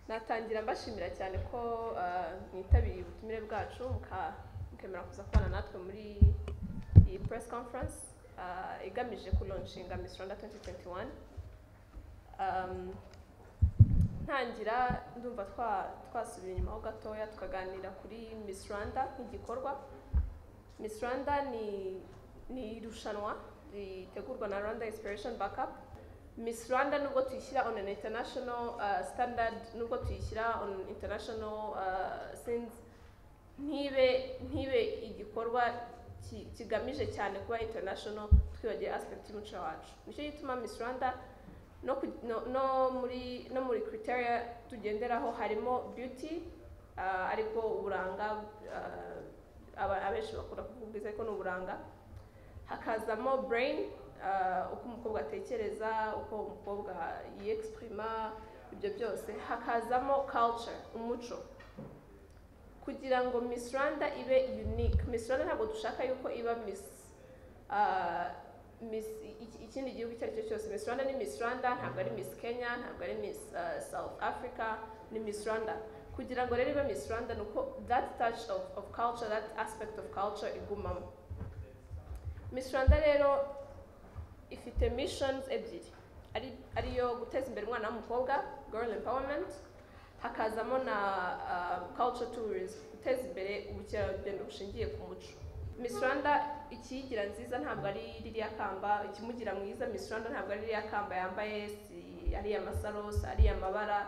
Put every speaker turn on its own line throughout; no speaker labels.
natangira mbashimira cyane ko ah, mwitabiriye ubutumire bwacu muka- mukemera kuza kubana natwe muri iyi press conference ah, igamije kulonchinga Miss Rwanda 2021 Um, ntangira ndumva twa- twasubiye inyuma ho gatoya tukaganira kuri Miss Rwanda nk'igikorwa Miss Rwanda ni ni irushanwa ritegurwa na Rwanda Inspiration Backup Miss Rwanda nubwo tuyishyira on an international uh, standard nubwo tuyishyira on international uh, scenes ntibe ntibe igikorwa ki- kigamije cyane kuba international twibagiwe aspect y'umuco wacu nicyo gituma Miss Rwanda no, ku- no, no muri no muri criteria tugenderaho harimo beauty uh, ariko uburanga uh, aba- abenshi bakunda kuvuga ubwiza ariko ni uburanga hakazamo brain uh, uko umukobwa atekereza uko umukobwa yexprima ibyo byose hakazamo culture umuco kugira ngo Miss Rwanda ibe unique Miss Rwanda ntabwo dushaka yuko iba Miss uh, Miss iki- ikindi gihugu icyo ari cyo cyose Miss Rwanda ni Miss Rwanda ntabwo ari Miss Kenya ntabwo ari Miss uh, South Africa ni Miss Rwanda kugira ngo rero ibe Miss Rwanda ni uko that touch of, of culture that aspect of culture igumamo Miss Rwanda rero ifite missions ebyiri ari ariyo guteza imbere umwana w'umukobwa girl empowerment hakazamo na uh, culture tourism guteza imbere ubukerarugendo bushingiye ku muco Miss Rwanda ikiyigira nziza ntabwo ari ririya kamba ikimugira mwiza Miss Rwanda ntabwo ari ririya kamba yambaye si ariya masaro si ariya mabara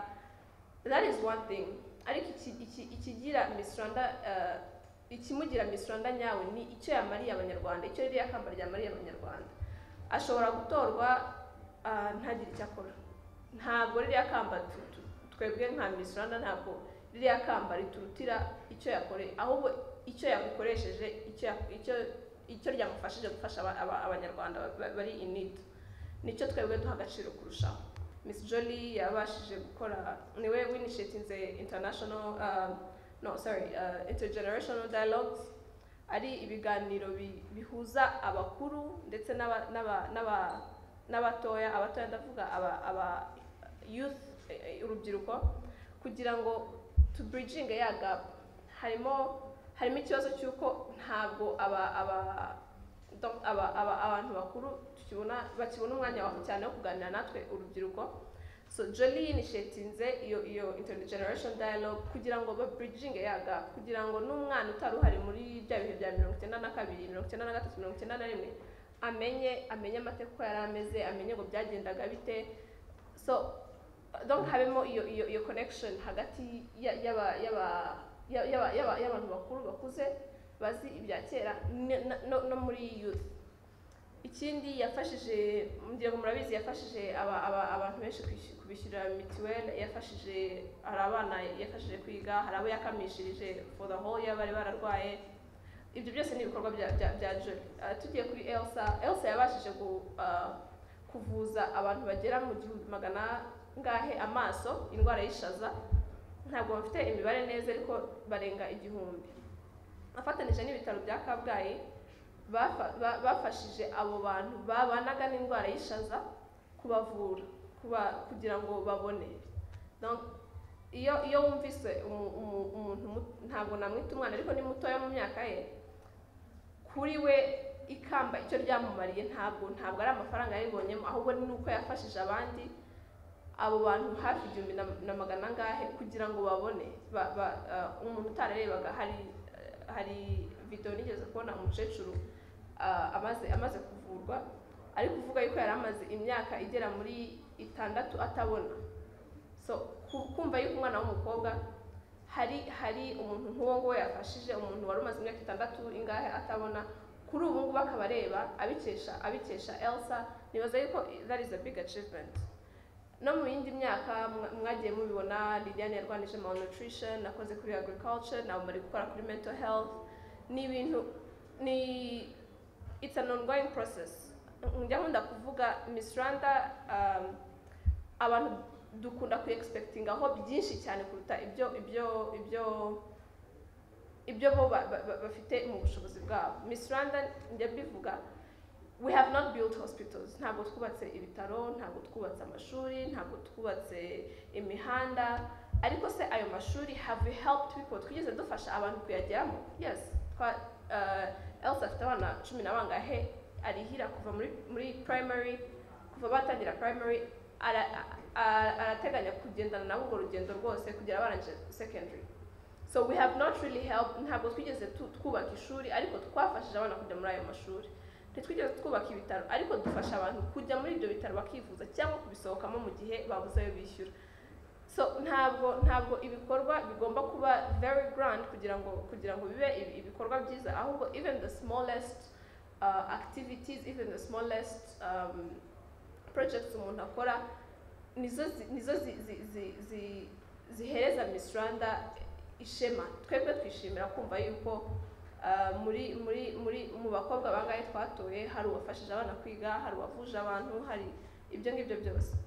that is one thing ariko iki, iki, ikigira Miss Rwanda uh, ikimugira Miss Rwanda nyawe ni icyo yamariye abanyarwanda icyo ririya kamba ryamariye abanyarwanda ashobora gutorwa ah, ntagire icyo akora ntabwo ririya kamba tu- tu- twebwe nka Miss Rwanda ntabwo ririya kamba riturutira icyo yakoreye ahubwo icyo yagukoresheje icyo ya- icyo icyo ryamufashije gufasha aba- aba- abanyarwanda ba- bari in need nicyo twebwe duha agaciro kurushaho Miss Jolie yabashije gukora niwe winishetinze international ah, no sorry uh, intergenerational dialogues ari ibiganiro bi- bihuza abakuru ndetse n'aba- n'aba- n'aba- n'abatoya abatoya ndavuga aba- aba youth eh, eh, urubyiruko kugira ngo to bridging ya gap harimo harimo ikibazo cy'uko ntabwo aba aba do- aba- aba- abantu bakuru tukibona bakibona umwanya wa cyane wo kuganira natwe urubyiruko so Jolie inishetinze iyo iyo intergenerational dialogue kugira ngo ba bridging ya gap kugira ngo n'umwana utari uhari muri bya bihe bya mirongo icyenda na kabiri mirongo icyenda na gatatu mirongo icyenda na rimwe amenye amenye amateka uko yari ameze amenye ngo byagendaga bite so donc habemo iyo iyo iyo connection hagati ya- y'aba- y'aba- ya- y'aba- y'aba- y'abantu bakuru bakuze bazi ibya kera ne- na- no no muri youth ikindi yafashije ngira ngo murabizi yafashije aba, aba, abantu benshi kwishy- kubishyurira mituweli yafashije hari abana yafashije kwiga hari abo yakamishirije for the whole year bari bararwaye ibyo byose ni ibikorwa bya bya, bya Jolie Ah, tugiye kuri Elsa Elsa yabashije gu, ah, kuvuza abantu bagera mu gihumbi magana ngahe amaso indwara y'ishaza ntabwo bafite imibare neza ariko barenga igihumbi afatanije n'ibitaro bya Kabgayi bafa- ba- bafashije abo bantu babanaga n'indwara y'ishaza kubavura kuba- kugira ngo babone Donc, iyo iyo wumvise umu- umu- umuntu mu- ntabwo namwita umwana ariko ni mutoya mu myaka ye kuri we ikamba icyo ryamumariye ntabwo ntabwo ari amafaranga yaribonyemo ahubwo ni uko yafashije abandi abo bantu hafi igihumbi na- na magana angahe kugira ngo babone ba- ba- ah, umuntu utararebaga hari ah, hari video nigeze kubona umukecuru ah, amaze amaze kuvurwa ari kuvuga yuko yari amaze imyaka igera muri itandatu atabona so ku- kumva yuko umwana w'umukobwa hari hari umuntu nk'uwo nguwo yafashije umuntu wari umaze imyaka itandatu ingahe atabona kuri ubu ngubu akaba areba abikesha abikesha elsa nibaza yuko that is a big achievement no mu yindi myaka mwa- mwagiye mubibona liliane yarwanije malnutrition nakoze kuri agriculture nawe muri gukora kuri mental health ni ibintu ni it's an ongoing process njya nkunda kuvuga miss rwanda um, abantu dukunda ku aho byinshi cyane kuruta ibyo ibyo ibyo ibyo bo ba- ba- ba- bafite mu bushobozi bwabo miss rwanda njya mbivuga we have not built hospitals ntabwo twubatse ibitaro ntabwo twubatse amashuri ntabwo twubatse imihanda ariko se ayo mashuri have we helped people twigeze dufasha abantu kuyageramo yes twa uh, else afite abana cumi na bangahe arihira kuva muri muri primary kuva batangira primary ara- a- arateganya kugendana nabo urwo rugendo rwose kugera barangije secondary so we have not really helped ntabwo twigeze tu- twubaka ishuri ariko twafashije abana kujya muri ayo mashuri ntitwigeze twubaka ibitaro ariko dufasha abantu kujya muri ibyo bitaro bakivuza cyangwa kubisohokamo mu gihe babuze ayo bishyura so ntabwo ntabwo ibikorwa bigomba kuba very grand kugira ngo kugira ngo bibe ibi- ibikorwa byiza ahubwo even the smallest uh, activities even the smallest um, projects umuntu akora nizo zi- nizo zi- zi- zi- zi- zihereza Miss Rwanda ishema twebwe twishimira kumva yuko uh, muri muri muri mu bakobwa bangahe twatoye hari uwafashije abana kwiga hari uwavuje abantu hari ibyo ngibyo byose